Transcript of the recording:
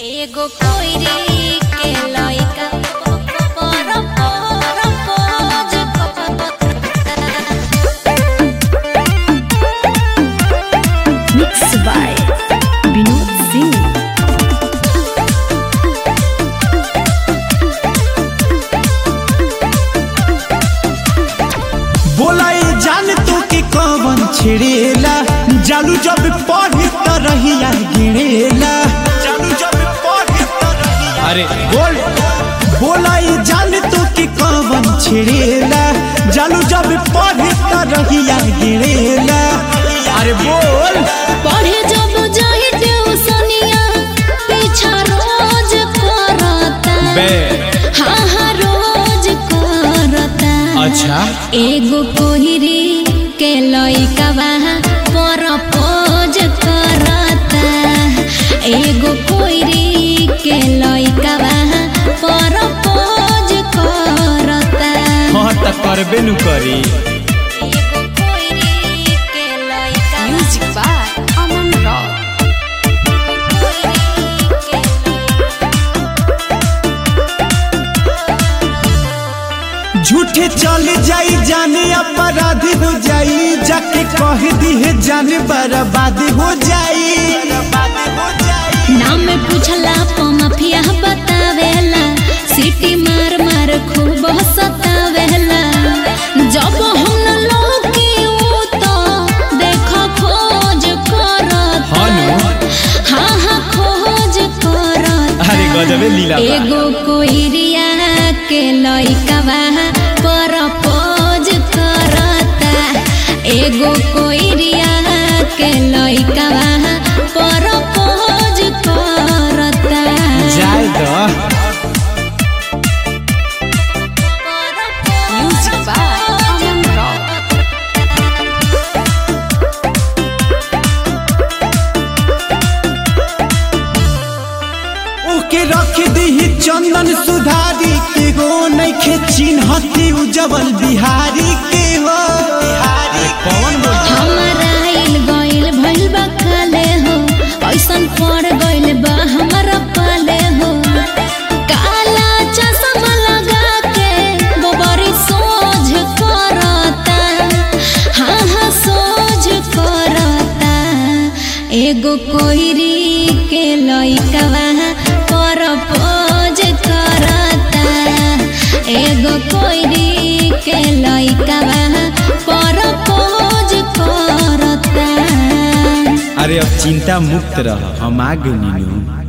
एगो कोइरी के लइका पर पर pose Mixed by Vinod Singh. बोलाई जान तू कि कवन छिड़ेला जालू जब पढ़े त रहिया गिरेला जालू जब पढ़े त रहिया अरे बोल बोलाई जान तू कि कवन छिड़ेला जालू जब पढ़े त रहिया गिरेला अरे बोल पढ़े जब जाहि ट्यूशनिया पीछा रोज करता हाँ हाँ रोज करता अच्छा एगो कोहिरी के लइका वहाँ पर पोज करता एगो कोहिरी के लइका वहाँ पर पोज करता हाँ त करबे नु करी एगो कोहिरी के लइका Music by Aman Rao. झूठे चल जाई जाने अपराधी हो जाई जाके कह दी है जाने बर्बाद हो जाई बर्बाद हो जाई नाम पूछला प माफिया बतावेला सिटी मार मार खूब सतावेला जब हम लोग ऊ तो देख खोज करत हाँ हाँ खोज करत अरे गजबे लीला बा। एगो कोइरिया के लइका पर पोज करता एगो कोइरिया के लइका पर पोज करता जाए तो Music by Aman Rao. ओके रख दी चंदन सुधारी के हो नइखे चिन्हती उजवल बिहारी के हो बिहारी कौन हमारा आइल गइल भइल बा काले हो ऐसन पड़ गइल बा हमारा पाले हो काला चश्मा लगा के गोबरी सोझ करता हाँ हाँ सोझ करता एगो कोइरी के लइका पर पोज करता एगो कोइरी के लइका पर पोज करता अरे अब चिंता मुक्त रह हम आ गए नीनू